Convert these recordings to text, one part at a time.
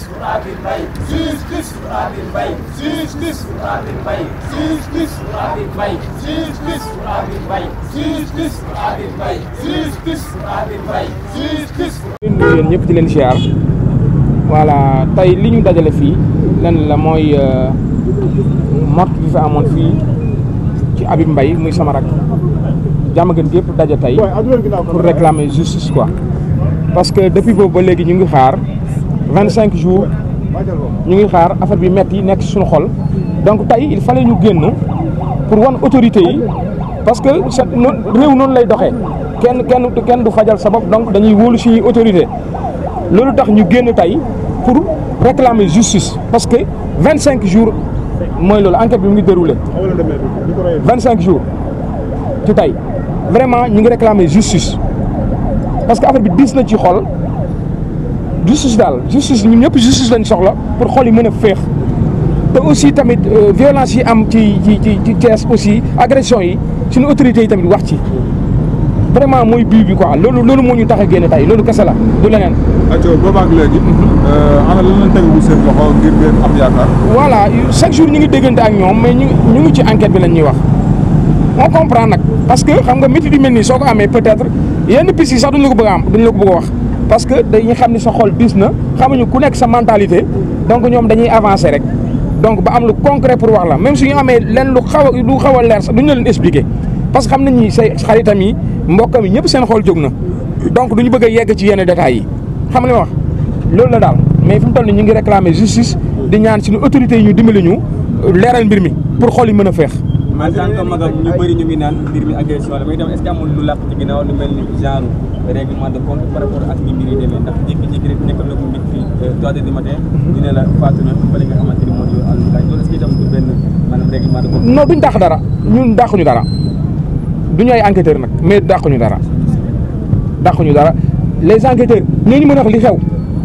pour Habib Mbaye justice pour Habib Mbaye justice pour Habib Mbaye justice pour Habib Mbaye justice pour Habib Mbaye justice pour Habib Mbaye justice pour Habib Mbaye justice ñu nuyu yéen ñëpp di leen ziar voilà tey li ñu dajale fii lan la mooy mort bi fi amoon fii ci Habib Mbaye muy sama rak jàmm gën gépp daje tey pour réclamer justice quoi parce que depuis boobu ba léegi ñu ngi xaar vingt cinq jours ñu ngi xaar affaire bi metti nekk ci suñu xol donc tey il fallait ñu génn pour wan autorité yi parce que sa réew noonu lay doxee kenn kenn kenn du fajal sa bopp donc dañuy wóolu suñuy autorité loolu tax ñu génn tey pour réclamer justice parce que vingt cinq jours mooy loolu enquête bi mu ngi déroulé vingt cinq jours ci tey vraiment ñu ngi réclamer justice parce que affaire bi diis na ci xol justice daal justice ñun ñëpp justice lañ soxla pour xol yi mën a féex te aussi tamit violence yi am ci ci ci ci Thiès aussi agression yi suñu autorités yi tamit wax ci vraiment mooy bii bi quoi loolu loolu moo ñu tax a génn tey loolu kese la du leneen. acco boobaak léegi ana lan lañ tegagu seen loxo ngir ngeen am yaakaar voilà chaque jour ñu ngi déggante ak ñoom mais ñu ñu ngi ci enquête bi lañ ñuy wax on comprend nag parce que xam nga métti di mel nii soo ko amee peut-être yenn piste yi sax duñ la ko bëgg a am duñ la ko bëgg a wax parce que dañuy xam ni sa xol diis na xamuñu ku nekk sa mentalité donc ñoom dañuy avancer rek donc ba am lu concret pour wax la même su ñu amee leen lu xaw a lu xaw a leer sax duñ la leen expliquer parce que xam nañ ni say xaritam yi mbokkam yi ñëpp seen xol jóg na donc duñu bëgg a yegg ci yenn détails yi xam nga li ma wax loolu la daal mais fi mu toll nii ñu ngi réclamer justice di ñaan suñu autorités yi ñu dimbali ñu leeral mbir mi pour xol yi mën a feex. en tant que magam ñu bëri ñu ngi naan mbir mi agression la mais itam est-ce que amul lu làq ci ginnaaw lu mel ni genre règlement de compte par rapport ak ni mbir yi demee ndax jékki-jékki rek nekk na ko mbir fii trois heures du matin ñu ne la faatu na fële nga xamante ni moo di àllukaay loolu est-ce que itam du benn maanaam règlement de compte. non duñ dàq dara ñun dàquñu dara duñu ay enquêteurs nag mais dàquñu dara dàquñu dara les enquêteurs ñoo ñu mën a wax li xew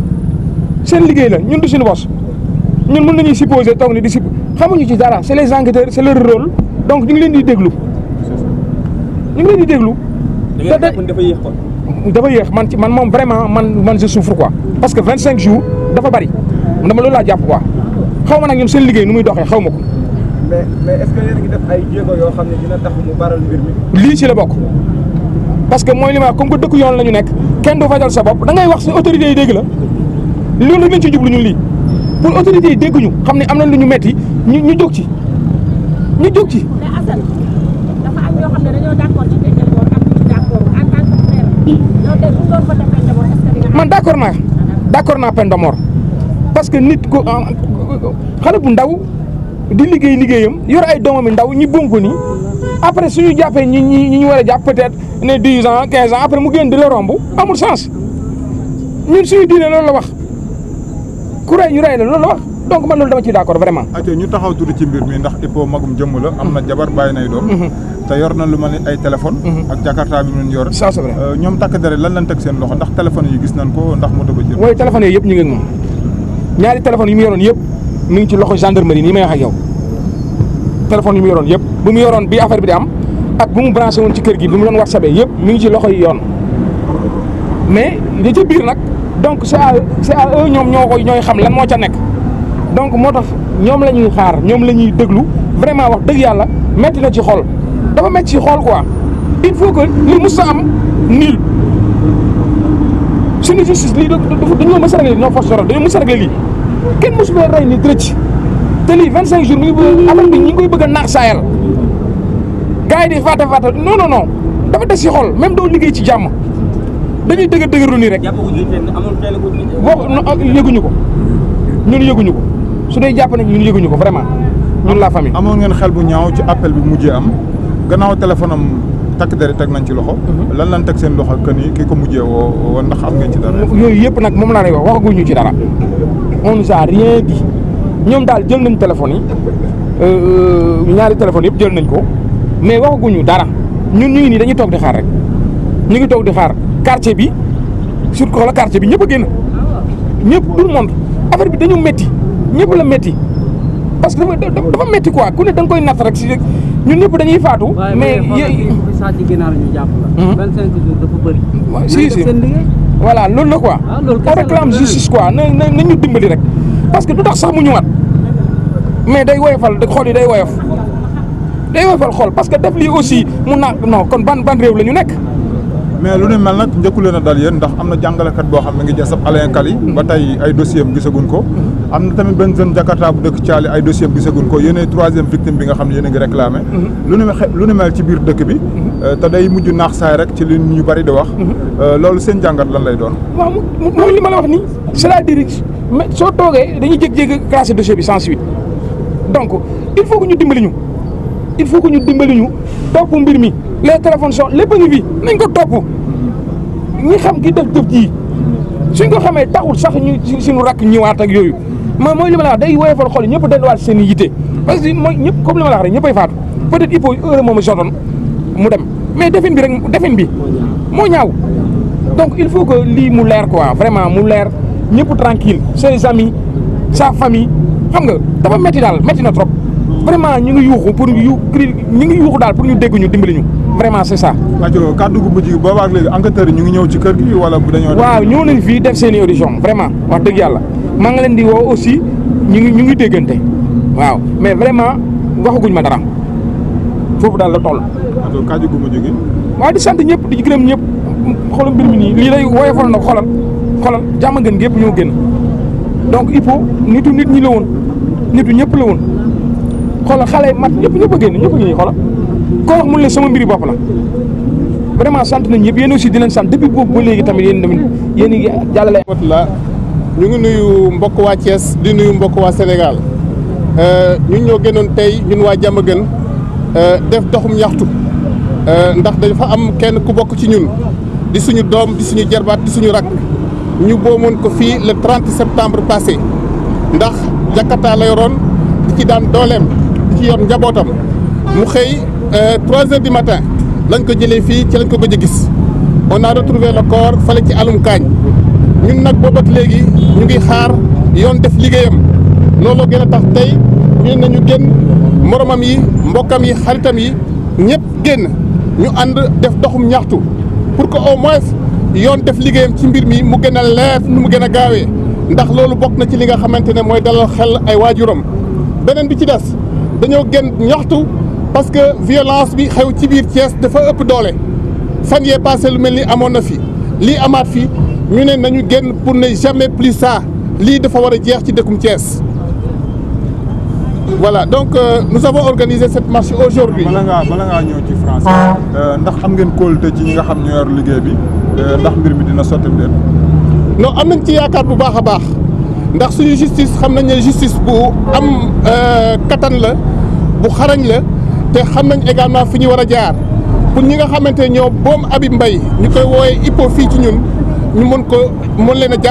seen liggéey la ñun du suñu bos ñun mën nañuy supposer toog ni di supp xamuñu ci dara c'est les enquêteurs c'est leur rôle donc ñu ngi leen di déglu ñu ngi leen di déglu. da ngeen jàpp dafa yéex kon. dafa yéex man ci man moom vraiment man man je souffre quoi parce que vingt cinq jours dafa bari dama loolu laa jàpp quoi xaw ma nag ñoom seen liggéey nu muy doxee xaw ma ko. mais mais est-ce que yéen a ngi def ay jéego yoo xam ne dina tax mu baral mbir mi. lii ci la bokk parce que mooy li ma wax comme que dëkk yoon la ñu nekk kenn du fajal sa bopp da ngay wax si autorités yi dégg la loolu rek lañ ci jublu ñun lii pour autorités yi dégg ñu xam ne am na lu ñu metti ñu ñu jóg ci ñu jóg ci. mais Assane dafa am ñoo xam ne dañoo d'accord ci peine de mort am ñu ci d'accord en tant que frère yow tey bu ñu doon voté peine de mort est-ce que di nga man d'accord naa d'accord naa peine de mort parce que nit ko xale bu ndaw di liggéey liggéeyam yor ay doomam yu ndaw ñi boom ko nii après suñu jàppee ñi ñi ñi ñu war a jàpp peut-être ne dix ans quinze ans après mu génn di la romb amul sens ñun suñu diine loolu la wax ku rey ñu rey la loolu la wax donc man loolu dama ciy d'accord vraiment. acco ñu taxaw tuuti ci mbir mi ndax Hippo magum jëmm la am na jabar bàyyi nay doom te yor na lu ma ne ay téléphone ak jakarta bi mu yor ça c'est vrai ñoom takk dere lan lañ teg seen loxo ndax téléphone yi gis nañ ko ndax moto ba jël mooy téléphone yooyu yëpp ñu ngi ak moom ñaari téléphones yi mu yoroon yëpp mi ngi ci loxo gendarmerie nii may wax ak yow téléphone yi mu yoroon yëpp bu mu yoroon bi affaire bi di am ak bu mu branché woon ci kër gi bi mu doon whatsappee yëpp mi ngi ci loxo yi yoon mais li ci biir nag donc c'est à c'est à eux ñoom ñoo koy ñooy xam lan moo ca nekk donc moo tax ñoom la ñuy xaar ñoom la ñuy déglu vraiment wax dëgg yàlla metti na ci xol dafa metti ci xol quoi il faut que li mus a am niil suñu justice lii dafa dañoo mës a réglé ñoo force dañoo mës a réglé lii kenn mosu fee rey ni dërëcc te lii vingt cinq jours mi ngi bëgg affaire bi ñi ngi koy bëgg a naax saayal gars yi di fàtte fàtte non non non dafa des ci xol même doo liggéey ci jàmm dañuy dëgër dëgërlu nii rek jàppaguñu kenn amul kenn ku. boo yëguñu ko ñun yëguñu ko su dee jàpp nañ ñun yëguñu ko vraiment ñun la famille. amoon ngeen xel bu ñaaw ci appel bi mujjee am gannaaw téléphone am takk dere teg nañ ci loxo lan lan teg seen loxo que ni ki ko mujjee woo woo ndax am ngeen ci dara yooyu yëpp nag moom laa lay wax waxaguñu ci dara on nous a rien dit ñoom daal jël nañ téléphone yi ñaari téléphones yëpp jël nañ ko mais waxaguñu dara ñun ñu ngi nii dañuy toog di xaar rek ñu ngi toog di xaar quartier bi surtout la quartier bi ñëpp a génn ñëpp tout le monde affaire bi dañu métti ñëpp la métti parce que dafa dafa métti quoi ku ne da nga koy natt rek si ñun ñëpp dañuy faatu. mais waaye mais xoolal bi sàcc ginaar ñu jàpp la. Mhm. 25 jours dafa bëri. waaw Nañ si def si seen liggéey. voilà loolu la quoi on réclame justice quoi na na na ñu dimbali rek parce que du tax sax mu ñëwaat mais day woyofal xool yi day woyof day woyofal xool parce que def lii aussi mu na non kon ban ban réew la ñu nekk mais lu ne mel nag njëkku leen a dal yéen ndax am na jàngalekat boo xam ne ngi jasab Alain Kali ba tey ay dossier am gisaguñ ko am na tamit benn jeune Jakarta bu dëkk Thiali ay dossier am gisaguñ ko yéenay troisième victime bi nga xam ne yéen a ngi réclamé lu ne xe- lu ne mel ci biir dëkk bi te day mujj naax saay rek ci li ñu bari di wax loolu seen jàngat lan lay doon waaw mu mu mooy li ma la wax nii c'est-à-dire mais soo toogee dañuy jékki-jékki classé dossier bi sans suite donc il faut que ñu dimbali ñu il faut que ñu dimbali ñu topp mbir mi les téléphones sont lépp a ngi fi nañ ko topp ñi xam ki def jëf ji suñ ko xamee taxul sax ñu si suñu rakk ñëwaat ak yooyu mooy mooy li ma la wax day woyofal xol ñëpp delluwaat seen i yitte parce que mooy ñëpp comme li ma la wax rek ñëppay faatu peut-être il faut heure moom a jotoon mu dem mais defin bi rek defin bi moo ñaaw donc il faut que lii mu leer quoi vraiment mu leer ñëpp tranquille ses amis sa famille xam nga dafa métti daal métti na trop vraiment ñu ngi yuuxu pour yu cri ñu ngi yuuxu daal pour ñu dégg ñu dimbali ñu vraiment c'est ça. rajo kàddu gu mujj gi boobaak léegi enquêteurs yi ñu ngi ñëw ci kër gi wala bu dañoo waaw ñëw nañ fii def seen i audition vraiment wax dëgg yàlla maa ngi leen di woo aussi ñu ngi ñu ngi déggante waaw mais vraiment waxaguñ ma dara foofu daal la toll. rajo kàddu gu mujj gi waaw di sant ñëpp di gërëm ñëpp xoolal mbir mi nii lii lay woyofal na xolal xolal jàmm gën gépp ñoo génn donc il faut nitu nit ñi la woon nitu ñëpp la woon xoolal xale mat ñëpp ñëpp a génn ñëpp a ngi nii xoolal koo wax mun leen sama mbiri bopp la vraiment sant nañ ñëpp yéen aussi di leen sant depuis boobu ba léegi tamit yéen tamit yéen a ngi jàllale. la ñu ngi nuyu mbokk waa Thiès di nuyu mbokk waa Sénégal ñun ñoo gënoon tey ñun waa Diamaguène def doxum ñaxtu ndax dafa am kenn ku bokk ci ñun di suñu doom di suñu jarbaat di suñu rak ñu boomoon ko fii le 30 septembre passé ndax Jakarta la yoroon di ci daan dooleem di ci yor njabootam mu xëy 3 heures du matin lañ ko jëlee fii ci lañ ko gëj a gis on a retrouvé le corps fale ci alum kaañ ñun nag boobu ak léegi ñu ngi xaar yoon def liggéeyam looloo gën a tax tey ñu ne nañu génn moromam yi mbokkam yi xaritam yi ñëpp génn ñu ànd def doxum ñaxtu pour que au moins yoon def liggéeyam ci mbir mi mu gën a leer nu mu gën a gaawee ndax loolu bokk na ci li nga xamante ne mooy dalal xel ay waajuram beneen bi ci des dañoo génn ñaxtu parce que violence bi xew ci biir Thiès dafa ëpp doole fan yee passé lu mel ni amoon na fi lii amaat fi ñu ne nañu génn pour ne jamais plus ça lii dafa war a jeex ci dëkkum Thiès voilà donc euh, nous avons organisé cette marche aujourd'hui bala ngaa bala ngaa ñëw ci français ndax am ngeen kóolute ci ñi nga xam ñoo yor liggéey bi ndax mbir mi dina sotti leen non am nañ ci yaakaar bu baax a baax ndax suñu justice xam nañ ne justice bu am kattan la bu xarañ la te xam nañ également fi ñu war a jaar pour ñi nga xamante ne ñoo boom Habib Mbaye ñu koy wooyee IPO fii ci ñun ñu mën ko mën leen a jàpp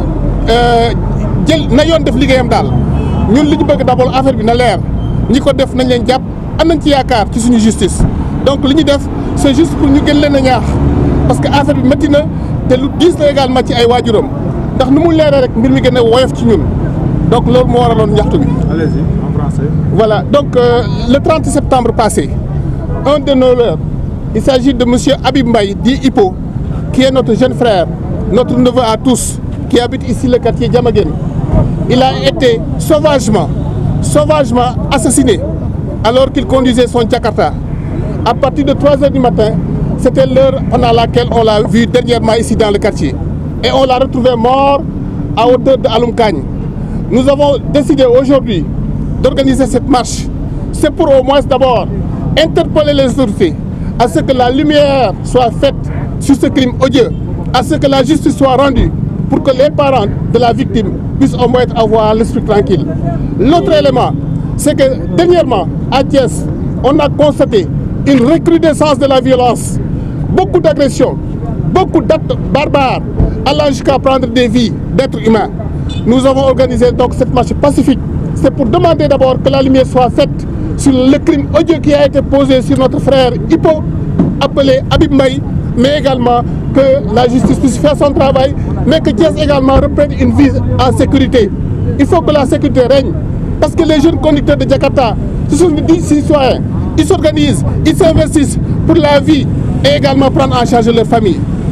jël na yoon def liggéeyam daal ñun li ñu bëgg d'abord affaire bi na leer ñi ko def nañ leen jàpp am nañ ci yaakaar ci suñu justice donc li ñu def c'est juste pour ñu gën leen a ñaax parce que affaire bi métti na te lu diis la également ci ay waajuram ndax nu mu leeree rek mbir mi gën a woyof ci ñun donc loolu moo waraloon ñaxtu bi. allez-y en français. Voilà, donc euh, le 30 septembre passé, un de nos leurs, il s'agit de monsieur Habib Mbaye, dit Hippo, qui est notre jeune frère, notre neveu à tous, qui habite ici le quartier Diamaguène. Il a été sauvagement, sauvagement assassiné alors qu'il conduisait son Jakarta. À partir de 3 heures du matin, c'était l'heure pendant laquelle on l'a vu dernièrement ici dans le quartier. Et on l'a retrouvé mort à hauteur de Alumkagne. Nous avons décidé aujourd'hui d'organiser cette marche. C'est pour au moins d'abord interpeller les autorités à ce que la lumière soit faite sur ce crime odieux, à ce que la justice soit rendue pour que les parents de la victime puissent au moins avoir l'esprit tranquille. L'autre élément, c'est que dernièrement, à Thiès, on a constaté une recrudescence de la violence, beaucoup d'agressions, beaucoup d'actes barbares, allant jusqu'à prendre des vies d'êtres humains. Nous avons organisé donc cette marche pacifique. C'est pour demander d'abord que la lumière soit faite sur le crime odieux qui a été posé sur notre frère Hippo, appelé Habib Mbaye, mais également que la justice puisse faire son travail, mais que Thiès également reprenne une vie en sécurité. Il faut que la sécurité règne, parce que les jeunes conducteurs de Jakarta, ce sont des citoyens, ils s'organisent, ils s'investissent pour la vie et également prendre en charge leur famille.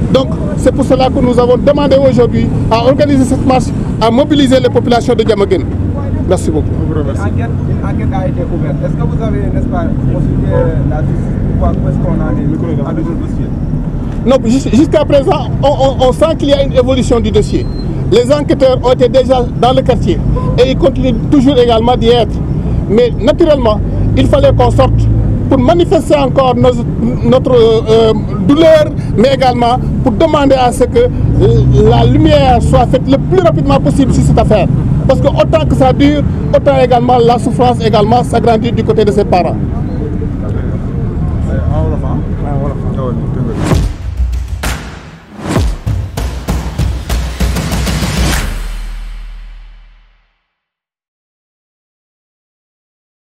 Donc c'est pour cela que nous avons demandé aujourd'hui à organiser cette marche, à mobiliser les populations de Diamaguène. Merci beaucoup. Une enquête, une enquête a été ouverte. Est-ce que vous avez, n'est-ce pas, consulté la justice pour voir où est-ce qu'on en est avec le dossier Non, jus- jusqu'à présent, on, on- on sent qu'il y a une évolution du dossier. Les enquêteurs ont été déjà dans le quartier et ils continuent toujours également d'y être. Mais naturellement, il fallait qu'on sorte pour manifester encore nos- notre euh, euh, douleur, mais également pour demander à ce que euh, la lumière soit faite le plus rapidement possible sur cette affaire. Parce que autant que ça dure, autant également la souffrance également s'agrandit du côté de ses parents. en wolof ah.